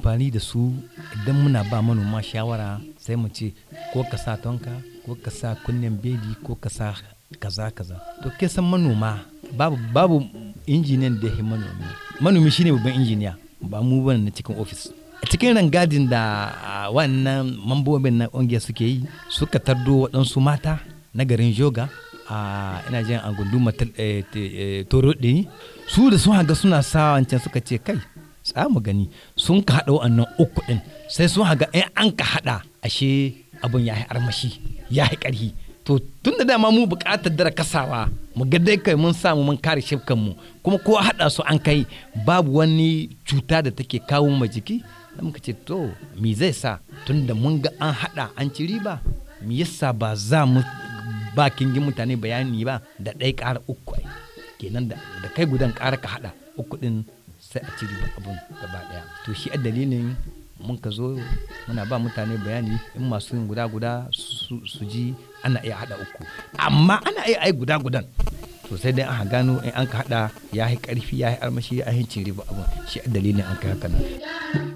amfani da su idan muna ba manoma shawara sai mu ce ko ka sa tonka ko ka sa kunnen bedi ko ka sa kaza kaza to ke san manoma babu babu injiniyan da ya manomi manomi shine babban injiniya ba mu bane na cikin ofis a cikin rangadin da wannan mambobin na ƙungiyar suke yi suka tardo waɗansu mata na garin joga a ina jin a gunduma toro ɗini su da sun haga suna sa wancan suka ce kai za mu gani sun ka haɗa wannan uku ɗin sai sun haga in an ka haɗa ashe abun ya yi armashi ya yi ƙarfi to tun da dama mu buƙatar dara kasawa mu ga dai kai mun samu mun kare shifkan mu kuma ko haɗa su an kai babu wani cuta da take kawo ma jiki da muka ce to me zai sa tun da mun ga an haɗa an ci riba me yasa ba za mu ba kingin mutane bayani ba da ɗaya ƙara uku ai kenan da kai gudan ƙara ka haɗa uku ɗin sai a ci riba abun gaba ɗaya to shi a dalilin mun ka zo muna ba mutane bayani in masu yin guda guda su ji ana iya haɗa uku amma ana iya ai guda gudan to sai dai aka gano in an ka haɗa ya yi ƙarfi ya yi armashi ya yi cin riba abun shi a dalilin an kai haka nan